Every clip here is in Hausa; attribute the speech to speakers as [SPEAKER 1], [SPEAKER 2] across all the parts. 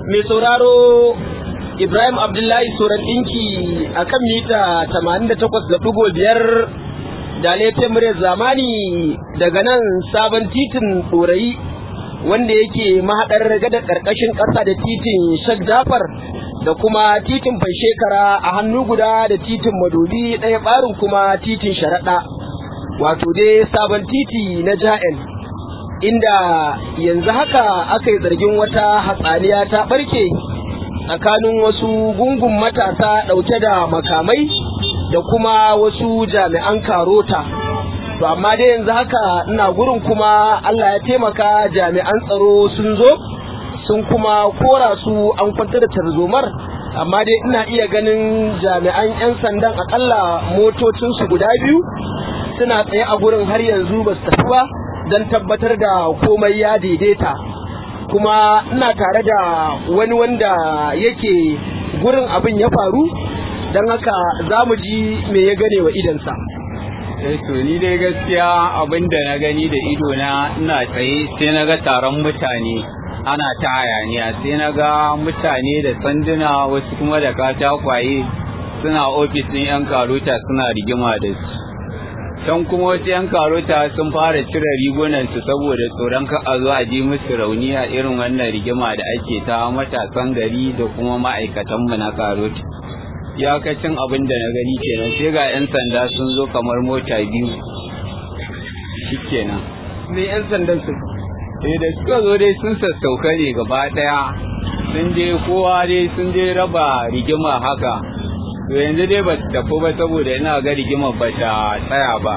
[SPEAKER 1] mai sauraro Ibrahim Abdullahi Soran ɗinki a kan mita 88.5 da laifin muryar zamani daga nan sabon titin ɗorayi wanda yake mahaɗar gada ƙarƙashin ƙasa da titin Shak Jafar da kuma titin shekara a hannu guda da titin Madobi ɗaya ɓarin kuma titin Sharaɗa wato dai sabon titi na Ja'el. inda yanzu haka aka yi zargin wata hatsaniya ta barke tsakanin wasu gungun matasa ɗauke da makamai da kuma wasu jami'an karota to amma dai yanzu haka ina gurin kuma Allah ya taimaka jami'an tsaro sun zo sun kuma kora su an kwanta da tarzomar amma dai ina iya ganin jami'an 'yan sandan akalla motocinsu guda biyu suna tsaye a gurin har yanzu ba su tafi ba don tabbatar da komai ya daidaita kuma ina tare da wani wanda yake gurin abin ya faru don haka za mu ji me ya gane wa idansa
[SPEAKER 2] to ni dai gaskiya abin da na gani da ido na ina tsaye sai na ga taron mutane ana ta hayaniya sai na ga mutane da sanduna wasu kuma da katakwaye suna ofis ɗin 'yan karuta suna rigima da su can kuma wasu 'yan karota sun fara cire rigunansu saboda tsoron ka a zo a ji musu rauni a irin wannan rigima da ake ta matasan gari da kuma ma'aikatanmu na karota iyakacin abin da na gani kenan sai ga 'yan sanda sun zo kamar mota biyu shikenan
[SPEAKER 1] me 'yan sandan su
[SPEAKER 2] eh da suka zo dai sun sassauka ne gaba daya sun je kowa dai sun je raba rigima haka to yanzu dai ba tafi ba saboda ina ga rigimar ba ta tsaya ba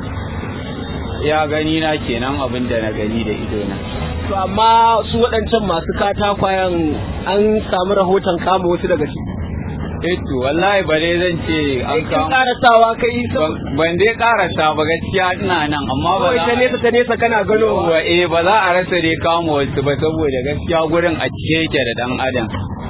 [SPEAKER 2] ya gani na kenan abin da na gani da ido na
[SPEAKER 1] to amma su waɗancan masu katakwayen an samu rahoton kama wasu daga ciki
[SPEAKER 2] eh to wallahi ba dai zan ce an
[SPEAKER 1] kin
[SPEAKER 2] kama
[SPEAKER 1] karasawa kai
[SPEAKER 2] ban dai karasa ba gaskiya ina nan amma ba
[SPEAKER 1] kawai ta
[SPEAKER 2] za
[SPEAKER 1] nesa ta nesa kana ganowa
[SPEAKER 2] Yawwa, eh ba za a rasa dai kama wasu ba saboda gaskiya gurin a cike yake da dan adam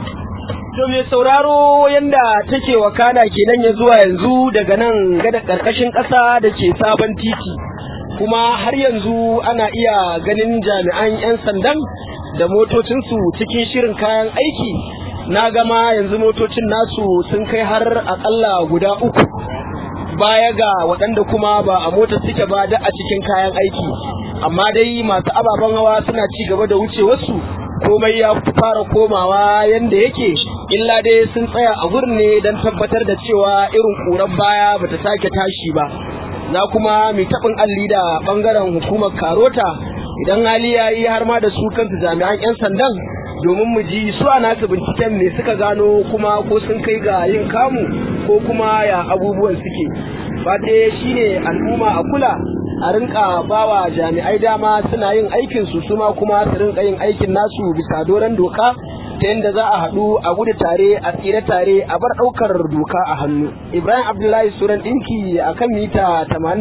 [SPEAKER 1] To mai sauraro yanda take wakana kenan ya zuwa yanzu daga nan gada ƙarƙashin ƙasa da ke sabon titi kuma har yanzu ana iya ganin jami'an 'yan sandan da motocinsu cikin shirin kayan aiki na gama yanzu motocin nasu sun kai har aƙalla guda uku baya ga waɗanda kuma ba a mota suke ba da a cikin kayan aiki amma dai masu ababen hawa suna ci gaba da wuce wasu komai ya fara komawa yanda yake illa dai sun tsaya a gurin ne don tabbatar da cewa irin ƙurar baya bata sake tashi ba za kuma mai taɓin alli da ɓangaren hukumar karota idan hali ya yi har ma da su kansu jami'an 'yan sandan domin mu ji su a nasu binciken me suka gano kuma ko sun kai ga yin kamu ko kuma ya abubuwan suke fate shine al'umma a kula a rinka bawa jami'ai dama suna yin aikin su suma kuma su rinka yin aikin nasu bisa doron doka ta yadda za a haɗu a gudu tare a tsire tare a bar ɗaukar doka a hannu ibrahim abdullahi suran ɗinki a kan mita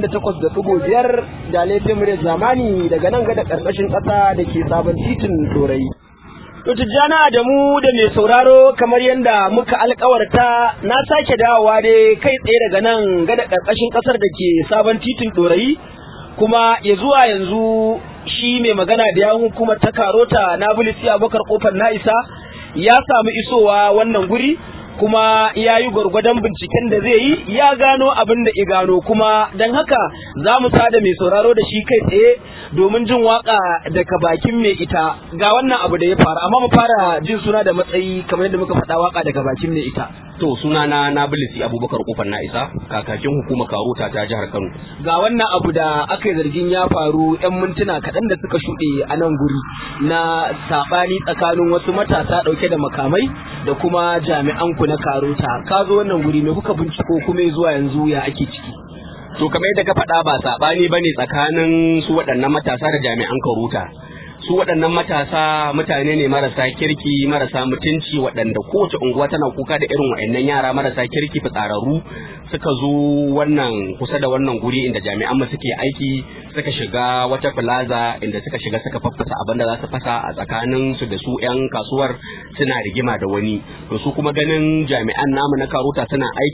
[SPEAKER 1] 88.5 da laifin muryar zamani daga nan gada ƙarƙashin ƙasa da ke sabon titin dorayi To Tijjana da mu da mai sauraro kamar yadda muka alkawarta na sake dawowa dai kai tsaye daga nan gada ƙarƙashin ƙasar da ke sabon titin ɗorayi kuma ya zuwa yanzu shi mai magana da yawun hukumar ta karota na bulisi abokar kofar na isa ya samu isowa wannan guri kuma ya yi gwargwadon binciken da zai yi ya gano abin da ya gano kuma don haka za mu sada mai sauraro da shi kai tsaye domin jin waka daga bakin mai ita ga wannan abu da ya faru amma mu fara jin suna da matsayi kamar yadda muka faɗa waka daga bakin mai ita
[SPEAKER 3] To suna na Nabilisi Abubakar Kofar na isa kakakin hukumar Karota ta jihar Kano.
[SPEAKER 1] ga wannan abu da aka yi zargin ya faru 'yan mintuna kaɗan da suka shuɗe a nan guri na saɓani tsakanin wasu matasa ɗauke da makamai da kuma jami'an ku na karota ka zo wannan guri me kuka binciko kuma zuwa yanzu ya ake ciki
[SPEAKER 3] To kamar yadda ka faɗa ba saɓani ba ne tsakanin su waɗannan matasa da jami'an Karota. Su waɗannan matasa mutane ne marasa kirki marasa mutunci waɗanda kowace unguwa tana kuka da irin waɗannan yara marasa kirki fitsararru suka zo wannan kusa da wannan guri inda jami'an mu suke aiki suka shiga wata plaza inda suka shiga suka faffasa abin da za su fasa a tsakanin su da su 'yan kasuwar suna rigima da wani to su kuma ganin jami'an namu na karota suna aiki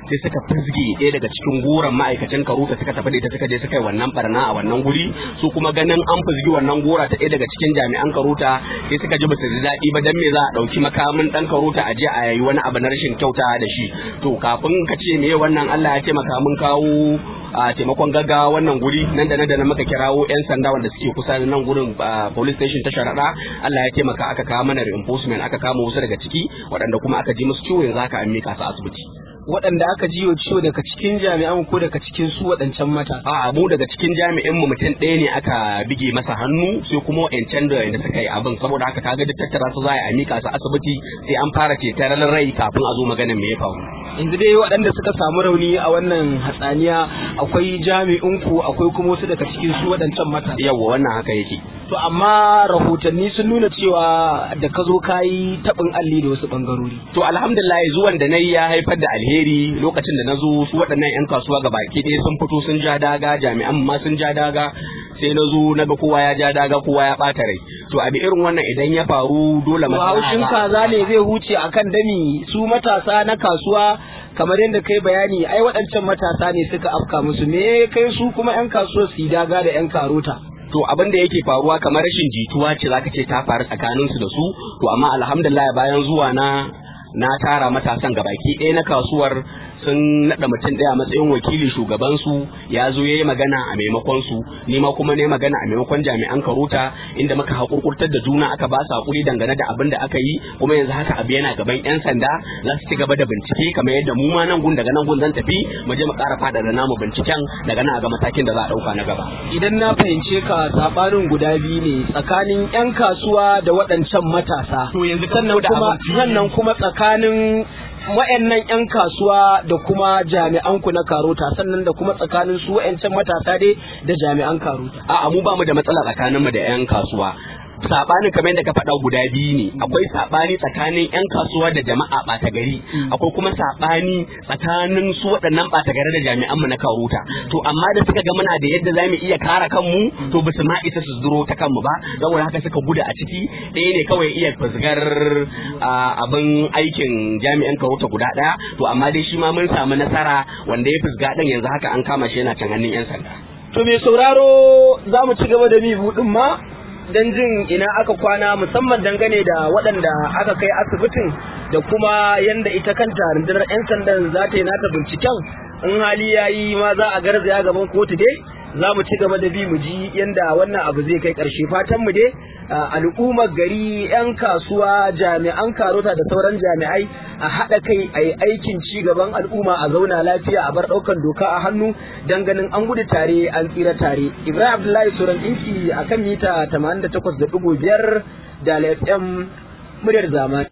[SPEAKER 3] sai suka fizge ɗaya daga cikin goron ma'aikacin karuta suka tafi da ita suka je suka yi wannan barna a wannan guri su kuma ganin an fizgi wannan gora ta ɗaya daga cikin jami'an karuta sai suka ji basu ji daɗi ba dan me za a ɗauki makamin ɗan karuta a je a yi wani abu na rashin kyauta da shi to kafin ka ce me wannan Allah ya taimaka mun kawo a taimakon gaggawa wannan guri nan da nan da nan muka kirawo yan sanda wanda suke kusa da nan gurin police station ta sharaɗa Allah ya taimaka aka kawo mana reinforcement aka kama wasu daga ciki waɗanda kuma aka ji musu ciwo yanzu aka an mika su asibiti
[SPEAKER 1] waɗanda aka jiyo ciwo daga cikin jami'an ko daga cikin su waɗancan mata
[SPEAKER 3] a mu daga cikin jami'in mu mutum ɗaya ne aka bige masa hannu sai kuma wa'ancan da yanda suka yi abin saboda haka kaga duk tattara su za a mika su asibiti sai an fara cetar rai kafin a zo maganin me ya faru
[SPEAKER 1] yanzu dai waɗanda suka samu rauni a wannan hatsaniya akwai jami'in ku akwai kuma wasu daga cikin su waɗancan mata
[SPEAKER 3] yawwa wannan haka yake
[SPEAKER 1] to amma rahotanni sun nuna cewa da ka zo ka yi taɓin alli da wasu ɓangarori
[SPEAKER 3] to alhamdulillah zuwan da na yi ya haifar da alheri lokacin da na zo su waɗannan 'yan kasuwa ga baki ɗaya sun fito sun ja daga jami'an ma sun ja daga sai na zo na ga kowa ya ja daga kowa ya ɓata rai to abi irin wannan idan ya faru dole
[SPEAKER 1] to haushin kaza ne zai huce akan dami su matasa na kasuwa kamar yadda kai bayani ai waɗancan matasa ne suka afka musu me kai su kuma 'yan kasuwa su yi daga da 'yan karota
[SPEAKER 3] to abin da yake faruwa kamar rashin jituwa ce zaka ce ta faru tsakanin su da su to amma alhamdulillah bayan zuwa na na tara matasan gabaki ɗaya na kasuwar sun naɗa mutum ɗaya a matsayin wakili shugabansu ya zo ya yi magana a maimakon su ni ma kuma ne magana a maimakon jami'an karuta inda muka haƙurƙurtar da juna aka ba su haƙuri dangane da abin da aka yi kuma yanzu haka abu yana gaban 'yan sanda za su ci gaba da bincike kamar yadda mu ma nan gun daga nan gun zan tafi mu je mu ƙara faɗaɗa namu binciken daga nan a ga matakin da za a ɗauka na gaba.
[SPEAKER 1] idan na fahimce ka saɓanin guda biyu ne tsakanin 'yan kasuwa da waɗancan matasa
[SPEAKER 3] to yanzu
[SPEAKER 1] sannan kuma sannan kuma tsakanin wa'annan 'yan kasuwa da kuma jami'an ku na karota sannan da kuma tsakanin su wa'ancan matasa dai da jami'an karota
[SPEAKER 3] a'a mu ba mu da matsala tsakanin mu da 'yan kasuwa sabanin kamar yadda ka faɗa guda biyu ne akwai sabani tsakanin 'yan kasuwa da jama'a ɓata gari akwai kuma sabani tsakanin su waɗannan ɓata gari da jami'an mu na karuta to amma da suka ga muna da yadda zamu iya kare kanmu to basu ma isa su zuro ta kanmu ba saboda haka suka gudu a ciki ɗaya ne kawai iya fusgar abin aikin jami'an karuta guda ɗaya to amma dai shi ma mun samu nasara wanda ya fusga ɗin yanzu haka an kama shi yana can hannun 'yan sanda
[SPEAKER 1] to mai sauraro za mu ci gaba da mi buɗin ma don jin ina aka kwana musamman dangane da waɗanda aka kai asibitin da kuma yanda ita kanta rundunar 'yan sandan za ta yi nata binciken in hali ya yi ma za a garzaya gaban kotu dai za mu ci gaba da bi mu ji yanda wannan abu zai kai ƙarshe fatan mu dai al'ummar gari 'yan kasuwa jami'an karota da sauran jami'ai a haɗa kai a yi aikin ci gaban al'umma a zauna lafiya a bar ɗaukan doka a hannu don ganin an gudu tare an tsira tare ibrahim abdullahi suran ɗinki a kan mita 88.5 da fm muryar zamani